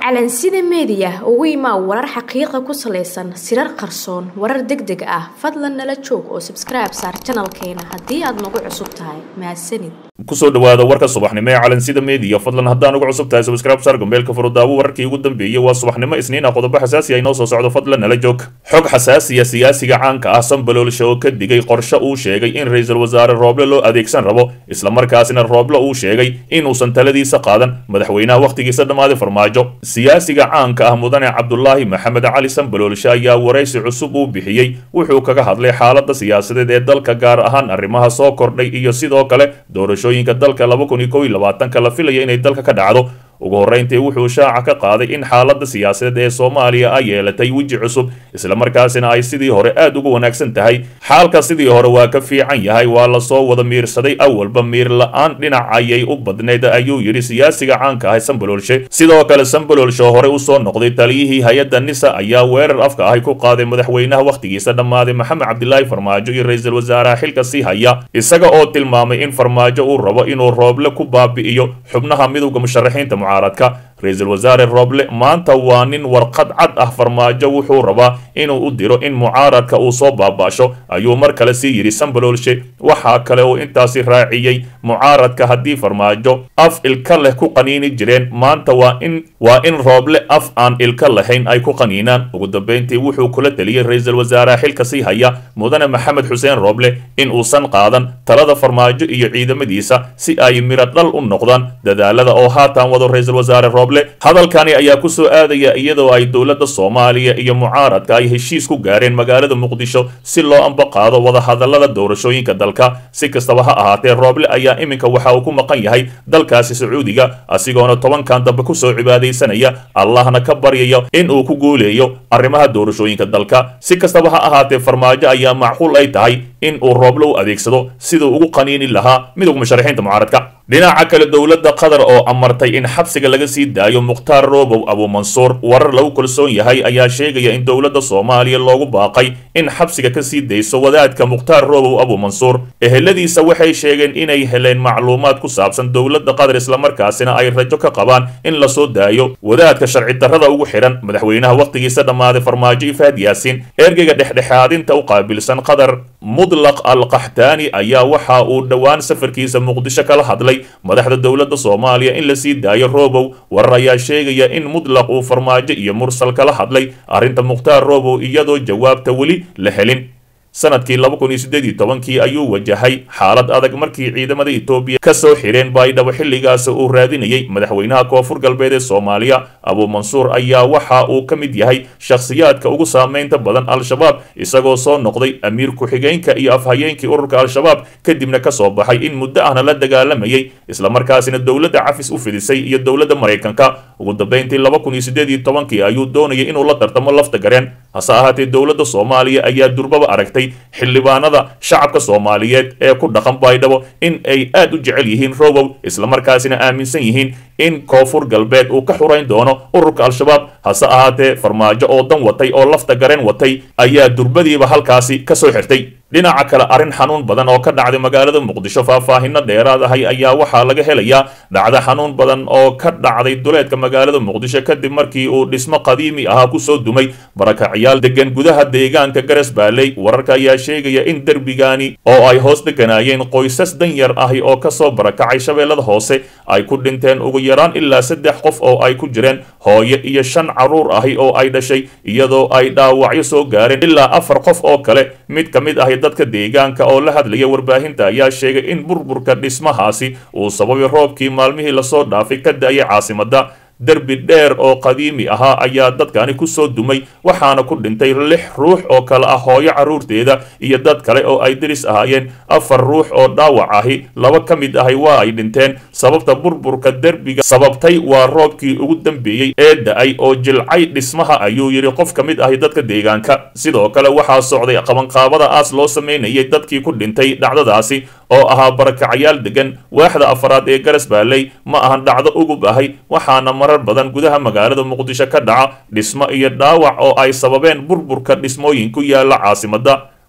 calansida meediya ugu imaa warar xaqiiqa ku salaysan sirar qarsoon warar deg deg ah fadlan nala joog oo sabskribe saar janalkeena haddii aad nagu cusub tahay mahadsanid kusoo dhawaada warka subaxnimo ee calansida meediya fadlan haddaan ugu cusub tahay subscribe saar gambeelka furudaawo wararkii ugu dambeeyey waa subaxnimo isniin ah qodobo xasaasi ah inoo soo socdo fadlan nala joog xog xasaasiya siyaasiga caanka ah sambaloolsha oo ka digay qorshe uu sheegay in ra-iisul wasaare rooble loo adeegsan rabo islamarkaasina rooble uu sheegay inuusan taladiisa qaadan madaxweynaha wakhtigiisa dhammaaday farmaajo siyaasiga caanka ah mudane cabdulaahi maxamed cali sambaloolshe ayaa waraysi cusub uu bixiyey wuxuu kaga hadlay xaalada siyaasadeed ee dalka gaar ahaan arrimaha soo kordhay iyo sidoo kale doorashooyinka dalka laba kun iyo kow iyo labaatanka la filaya inay dalka ka dhacdo ugu horreyntii wuxuu shaaca ka qaaday in xaaladda siyaasadeed ee soomaaliya ay yeelatay weji cusub islamarkaasina ay sidii hore aad ugu wanaagsan tahay xaalka sidii hore waa ka fiican yahay waa lasoo wada miirsaday awalba miir la-aan dhinac ayay u badnayd ayuu yidhi siyaasiga caanka ah sambaloolshe sidoo kale sambaloolshe hore usoo noqday taliyihii hay-adda nisa ayaa weerar afka ahi ku qaaday madaxweynaha wakhtigiisa dhammaaday maxamed cabdilaahi farmaajo iyo ra-iisul wasaaraha xilka sii haya isaga oo tilmaamay in farmaajo uu rabo inuu rooble ku baabi'iyo xubnaha midowda musharaxiinta mucaaradka ra-iisul wasaare rooble maanta waa nin warqad cad ah farmaajo wuxuu rabaa inuu u diro in mucaaradka uu soo baabaasho ayuu mar kale sii yidhi sambaloolshe waxaa kale uu intaasi raaciyey mucaaradka haddii farmaajo af ilka leh ku qaniini jireen maanta waa in waa in rooble af aan ilka lahayn ay ku qaniinaan ugu dambeyntii wuxuu kula teliyey ra-iisul wasaaraha xilka sii haya mudane maxamed xuseen rooble in uusan qaadan talada farmaajo iyo ciidamadiisa si ay miro dhal u noqdaan dadaalada oo haatan wado ra-iisul wasaare rooble hadalkani ayaa ku soo aadaya iyadoo ay dowladda soomaaliya iyo mucaaradka ay heshiis ku gaareen magaalada muqdisho si loo ambaqaado wadahadalada doorashooyinka dalka si kastaba ha ahaatee rooble ayaa iminka waxa uu ku maqan yahay dalkaasi sacuudiga asigoona tobankan dambe kusoo cibaadaysanaya allahna ka baryaya in uu ku guuleeyo arrimaha doorashooyinka dalka si kastaba ha ahaatee farmaajo ayaa macquul ay tahay in uu rooble u adeegsado siduu ugu qaniini lahaa midowga musharaxiinta mucaaradka dhinaca kale dowladda qatar oo amartay in xabsiga laga sii daayo mukhtaar roobow abuumansuur warar lagu kalsoon yahay ayaa sheegaya in dowladda soomaaliya loogu baaqay in xabsiga ka sii dayso wadaadka mukhtaar roobow abuumansuur eheladiisa waxay sheegeen inay heleen macluumaad ku saabsan dowladda qatar islamarkaasina ay rajo ka qabaan in lasoo daayo wadaadka sharci darrada ugu xidhan madaxweynaha wakhtigiisa dhammaaday farmaajo ifaad yaasiin ergeyga dhexdhexaadinta u qaabilsan qatar mudlaq al qaxtaani ayaa waxa uu dhowaan safarkiisa muqdisho kala hadlay madaxda dowladda soomaaliya in la sii daayo roobow warar ayaa sheegaya in mudlaq uu farmaajo iyo mursal kala hadlay arrinta mukhtaar roobow iyadoo jawaabta weli la helin sanadkii laba kun iyo siddeed iyo tobankii ayuu wajahay xaalad adag markii ciidamada etoobiya ka soo xireen baydhabo xilligaas uu raadinayay madaxweynaha koonfur galbeed ee soomaaliya abuumansuur ayaa waxa uu ka mid yahay shakhsiyaadka ugu saameynta badan al-shabaab isagoo soo noqday amiir ku-xigeenka iyo afhayeenkii ururka al-shabaab kadibna ka soo baxay in muddo ahna la dagaalamayay islamarkaasina dowladda cafis u fidisay iyo dowladda maraykanka ugu dambeyntii laba kun iyo siddeed iyo tobankii ayuu doonayay inuu la tartamo lafta gareen hase ahaatee dowladda soomaaliya ayaa durbaba aragtay xildhibaanada shacabka soomaaliyeed ee ku dhaqan baydhabo in ay aad u jecel yihiin robow islamarkaasina aaminsan yihiin in koonfur galbeed uu ka xurayn doono ururka al-shabaab hase ahaatee farmaajo oo dan watay oo lafta gareen watay ayaa durbadiiba halkaasi ka soo xirtay dhinaca kale arrin xanuun badan oo ka dhacday magaalada muqdisho faahfaahino dheeraad ahay ayaa waxaa laga helayaa dhacdo xanuun badan oo ka dhacday duleedka magaalada muqdisho kadib markii uu dhismo qadiimi ahaa kusoo dumay barakacyaal degan gudaha deegaanka garas baaley wararka ayaa sheegaya in derbigani oo ay hoos deganaayeen qoysas danyar ahi oo kasoo barakacay shabeellada hoose ay ku dhinteen ugu yaraan ilaa saddex qof oo ay ku jireen hooyo iyo shan carruur ahi oo ay dhashay iyadoo ay dhaawacyo soo gaareen ilaa afar qof oo kale mid ka mid ahi dadka deegaanka oo la hadlaya warbaahinta ayaa sheegay in burburka dhismahaasi uu sababay roobkii maalmihii lasoo dhaafay ka da-ayay caasimadda derbi dheer oo qadiimi ahaa ayaa dadkani kusoo dumay waxaana ku dhintay lix ruux oo kale ah hooyo carruurteeda iyo dad kale oo ay deris ahaayeen afar ruux oo dhaawac ahi laba ka mid ahi waa ay dhinteen sababta burburka derbiga sababtay waa roobkii ugu dambeeyey ee da-ay oo jilcay dhismaha ayuu yidhi qof ka mid ahi dadka deegaanka sidoo kale waxaa socday qabanqaabada aas loo sameynayay dadkii ku dhintay dhacdadaasi oo ahaa barakacyaal degan waaxda afaraad ee garas baaley ma ahan dhacdo ugub ahay waxaana marar badan gudaha magaalada muqdisho ka dhaca dhismo iyo dhaawac oo ay sababeen burburka dhismooyin ku yaala caasimadda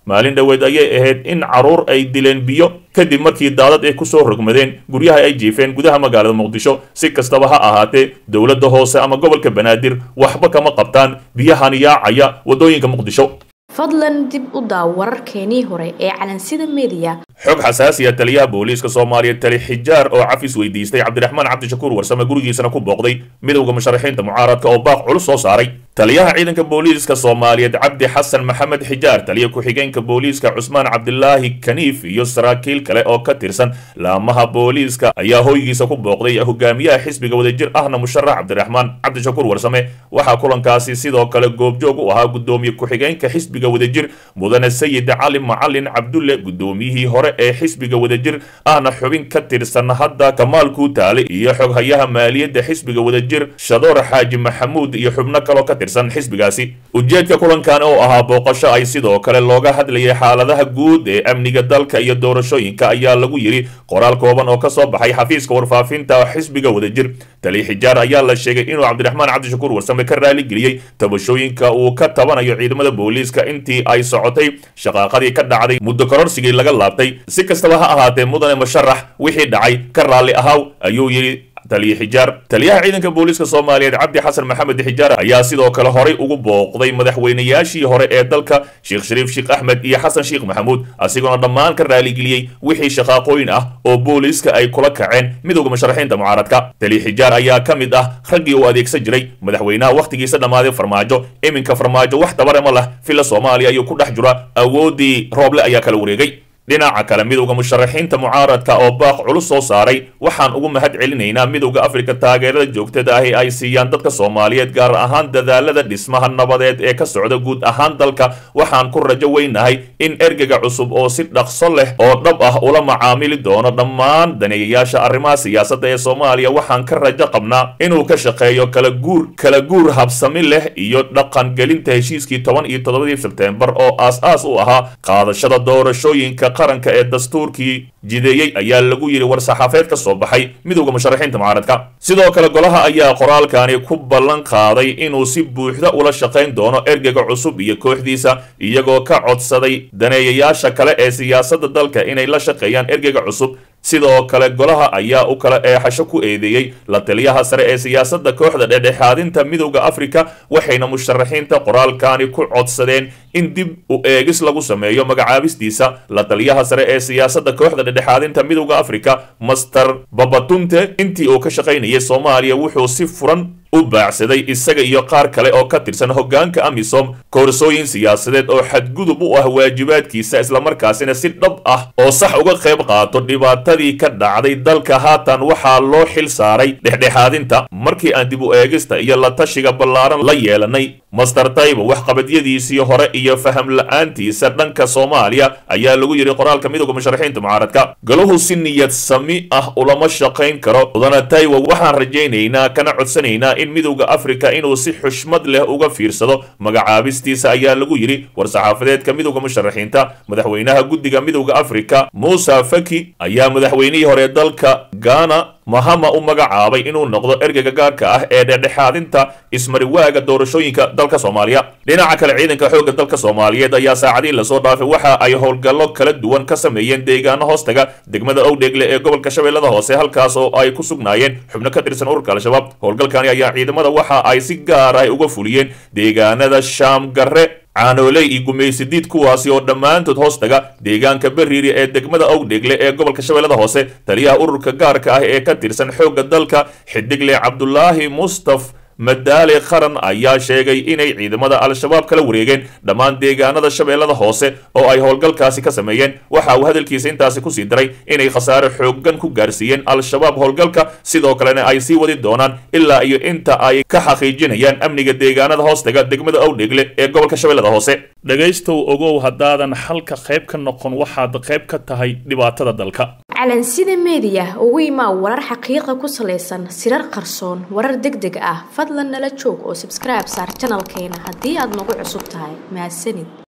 maalin dhoweed ayay ahayd in caruur ay dileen biyo kadib markii daadad ay kusoo rogmadeen guryaha ay jiifeen gudaha magaalada muqdisho si kastaba ha ahaatee dowladda hoose ama gobolka banaadir waxba kama qabtaan biyahan yaacaya waddooyinka muqdisho fadlan dib u daaw wararkeenii hore ee calansida mediya xog xasaasiya taliyaha booliiska soomaaliya tali xijaar oo cafis weydiistay cabdiraxmaan cabdishakuur warsame gurigiisana ku booqday midowda musharaxiinta mucaaradka oo baaq culus soo saaray taliyaha ciidanka booliiska soomaaliyeed cabdi xasan maxamed xijaar taliya ku-xigeenka booliiska cusmaan cabdilaahi kaniif iyo saraakiil kale oo ka tirsan laamaha booliiska ayaa hoygiisa ku booqday hogaamiyaha xisbiga wadajir ahna musharax cabdiraxmaan cabdishakuur warsame waxaa kulankaasi sidoo kale goobjoog u ahaa gudoomiye ku-xigeenka xisbiga wadajir mudane sayid cali macalin cabdulle gudoomiyihii hore ee xisbiga wadajir ahna xubin ka tirsan hadda kamaal kuutaale iyo xoghayaha maaliyadda xisbiga wadajir shadoor xaaji maxamuud iyo xubno kaloo ka tirsan xisbigaasi ujeedka kulankan oo ahaa booqasho ay sidoo kale looga hadlayay xaaladaha guud ee amniga dalka iyo doorashooyinka ayaa lagu yidhi qoraal kooban oo kasoo baxay xafiiska warfaafinta xisbiga wadajir tali xijaar ayaa la sheegay inuu cabdiraxmaan cabdishakuur warsame ka raaligeliyey tabashooyinka uu ka tabanayo ciidamada booliiska intii ay socotay shaqaaqadii ka dhacday muddo kororsigii laga laabtay si kastaba ha ahaatee mudane musharax wixii dhacay ka raalli ahaw ayuu yidhi taliye xijaar taliyaha ciidanka booliiska soomaaliyeed cabdi xasan maxamed xijaar ayaa sidoo kale horay ugu booqday madaxweynayaashii hore ee dalka sheekh shariif sheekh axmed iyo xasan sheekh maxamuud asigoona dhammaan ka raaligeliyey wixii shaqaaqooyin ah oo booliiska ay kula kaceen midowda musharaxiinta mucaaradka taliye xijaar ayaa ka mid ah raggii uu adeegsan jiray madaxweynaha wakhtigiisa dhammaaday farmaajo iminka farmaajo wax tabarema lah villa soomaaliya ayuu ku dhex jira awooddii rooble ayaa kala wareegay dhinaca kale midowda musharaxiinta mucaaradka oo baaq culus soo saaray waxaan ugu mahad celinaynaa midowda afrika taageerada joogtada ahi ay siiyaan dadka soomaaliyeed gaar ahaan dadaalada dhismaha nabadeed ee ka socda guud ahaan dalka waxaan ku rajo weynahay in ergega cusub oo si dhaqso leh oo dhab ah ula macaamili doono dhammaan daneeyayaasha arrimaha siyaasadda ee soomaaliya waxaan ka rajo qabnaa inuu ka shaqeeyo kala guur kala guur habsami leh iyo dhaqangelinta heshiiskii toban iyo toddobadii sebteembar oo aas-aas u ahaa qaadashada doorashooyinka qaranka ee dastuurkii jideeyey ayaa lagu yidhi war-saxaafeed ka soo baxay midowda musharaxiinta mucaaradka sidoo kale golaha ayaa qoraalkani ku ballan qaaday inuu si buuxda ula shaqayn doono ergega cusub iyo kooxdiisa iyagoo ka codsaday daneeyayaasha kale ee siyaasadda dalka inay la shaqeeyaan ergega cusub sidoo kale golaha ayaa u kala eexasho ku eedeeyey la taliyaha sare ee siyaasadda kooxda dhexdhexaadinta midowda afrika waxayna musharaxiinta qoraalkani ku codsadeen in dib u eegis lagu sameeyo magacaabistiisa la taliyaha sare ee siyaasadda kooxda dhexdhexaadinta midowda afrika master babatunte intii uu ka shaqaynayay soomaaliya wuxuu si furan u baacsaday isaga iyo qaar kale oo ka tirsan hoggaanka amisom koorsooyin siyaasadeed oo xadgudub u ah waajibaadkiisa islamarkaasina si dhab ah oo sax uga qayb qaato dhibaatadii ka dhacday dalka haatan waxaa loo xil saaray dhexdhexaadinta markii aan dib u eegista iyo la tashiga ballaaran la yeelanay master tayba waxqabadyadiisii hore iyo faham la-aantiisa dhanka soomaaliya ayaa lagu yidhi qoraalka midowda musharaxiinta mucaaradka galuhu si niyad sami ah ulama shaqayn karo mudana taywa waxaan rajaynaynaa kana codsanaynaa in midowda afrika inuu si xushmad leh uga fiirsado magacaabistiisa ayaa lagu yidhi war-saxaafadeedka midowda musharaxiinta madaxweynaha guddiga midowda afrika muusa faki ayaa madaxweynihii hore dalka gaana mahama u magacaabay inuu noqdo ergeyga gaarka ah ee dhexdhexaadinta ismariwaaga doorashooyinka dalka soomaaliya dhinaca kale ciidanka xoogga dalka soomaaliyeed ayaa saacadii lasoo dhaafay waxa ay howlgallo kala duwan ka sameeyeen deegaano hoostaga degmada owdheegle ee gobolka shabeellada hoose halkaas oo ay ku sugnaayeen xubno ka tirsan ururka al-shabaab howlgalkani ayaa ciidamada waxa ay si gaar ah uga fuliyeen deegaanada shaamgarre caanooley iyo gumaysidiid kuwaasi oo dhammaantood hoostaga deegaanka beriiri ee degmada owdhegle ee gobolka shabeellada hoose taliyaha ururka gaarka ah ee ka tirsan xoogga dalka xidigle cabdulaahi mustaf madaale qaran ayaa sheegay inay ciidamada al-shabaab kala wareegeen dhammaan deegaanada shabeellada hoose oo ay howlgalkaasi ka sameeyeen waxa uu hadalkiisa intaasi kusii daray inay khasaare xooggan ku gaarsiiyeen al-shabaab howlgalka sidoo kalena ay sii wadi doonaan ilaa iyo inta ay ka xaqiijinayaan amniga deegaanada hoostaga degmada owdhegle ee gobolka shabeellada hoose dhegaystow ogow haddaadan xalka qayb ka noqon waxaad qayb ka tahay dhibaatada dalka calansida meediya ugu imaa warar xaqiiqa ku salaysan sirar qarsoon warar deg deg ah fadlan nala joog oo sabskribe saar janalkeena haddii aad nagu cusub tahay mahadsanid